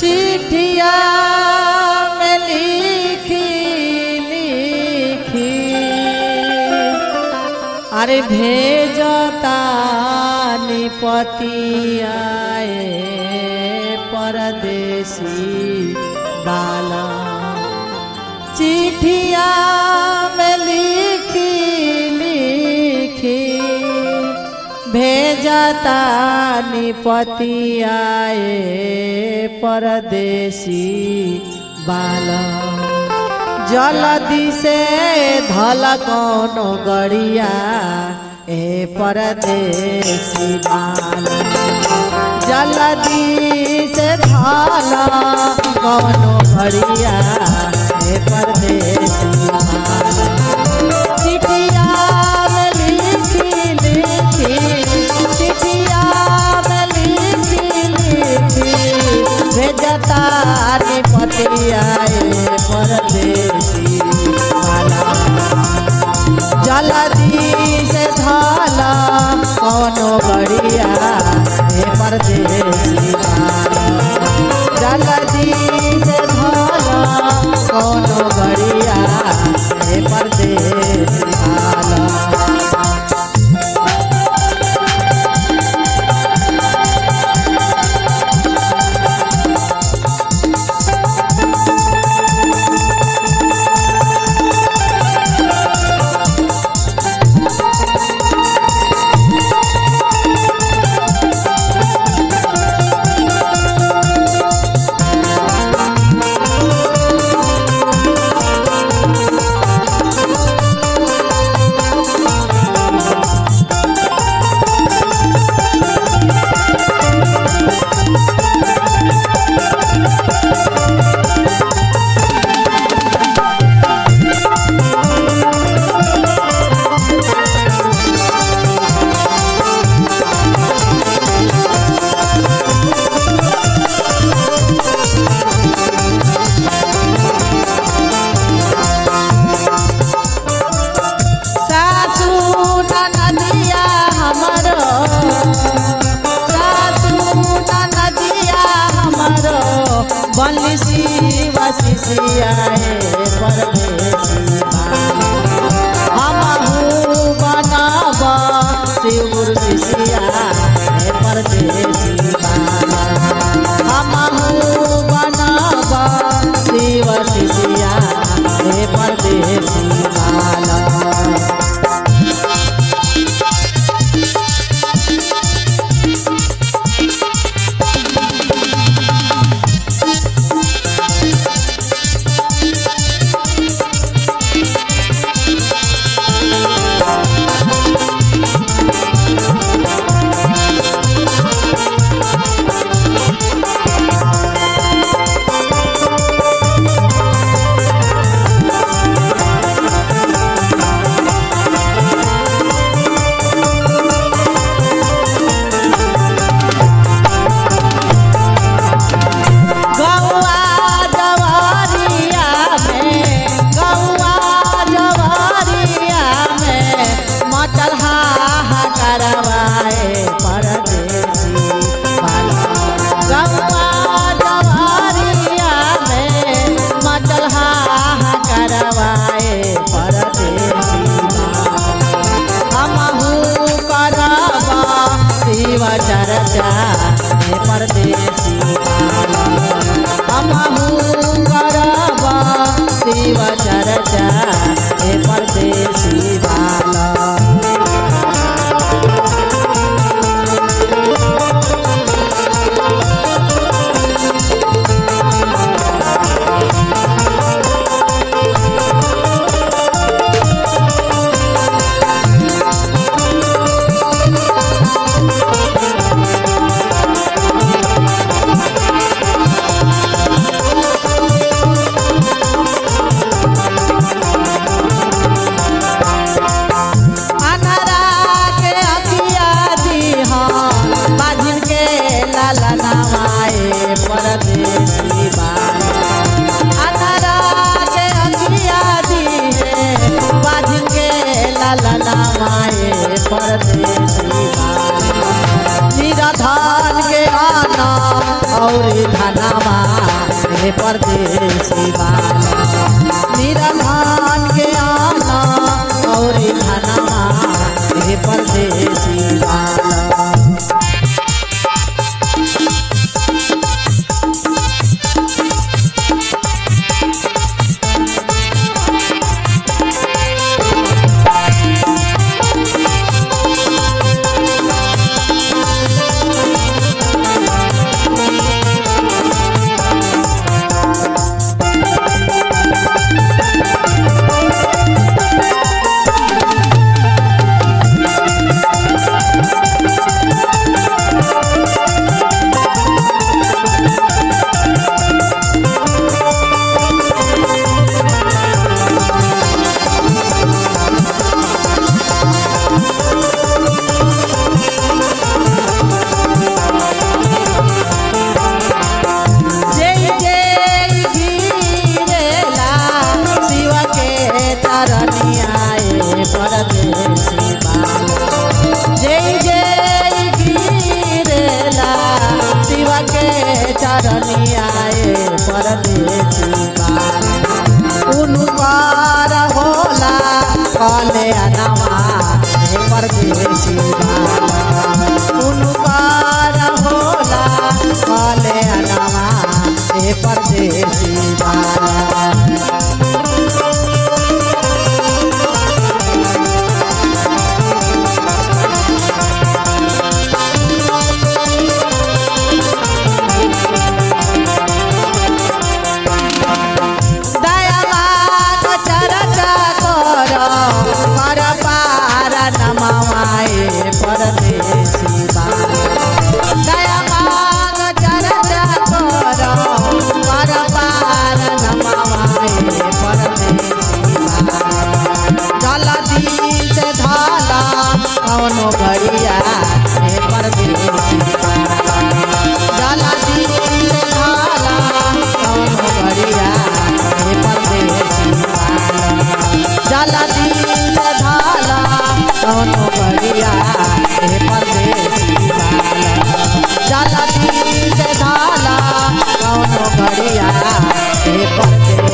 चिठिया में लिखी लिखी अरे भेजता निपतियाए परदेसी बाला चिठिया में लिखी लिखी भेजता निपतियाए परदेसी बाला जलदी से धल कोनो गड़िया ए परदेसी बाला जलदी से धल कोनो गड़िया ए परदेसी बाला चिठिया में लिखी लिखी चिठिया में लिखी लिखी भेजता निपतिया परदेसी वाला जलदी से धाला कौनो बढ़िया हे परदेसी वाला जलदी से धाला कौनो बढ़िया हे परदेसी वाला सासू नदिया हमरो सासू नदिया हमरो बंसी वसिया परदेसी हमहू बनाब शिवर शिष्या हे परदेसी हमहू बनाब शिव शिष्या हे परदेसी बाला अनामा हे परदेसी बाला निरधान के आना और धनमा हे परदेसी बाला जय जय गिरेला शिव के तरनियाए परदेसी बाला जय जय गिरेला शिव के चरनियाए परदेसी बाला उनकार होला काले अनमा हे परदेसी बाला उनकार होला काले अनमा हे परदेसी बाला दयावान चरचा कर पर पार नमवाए परदेसी बाला दयावान चरचा कर पर पार नमवाए परदेसी बाला जलदी से धाला कौनो घड़िया हे परदेसी बाला जलदी से धाला कौनो घड़िया हे परदेसी बाला जलदी से धाला कौनो घड़िया हे परदेसी बाला जलदी से धाला कौनो घड़िया हे परदेसी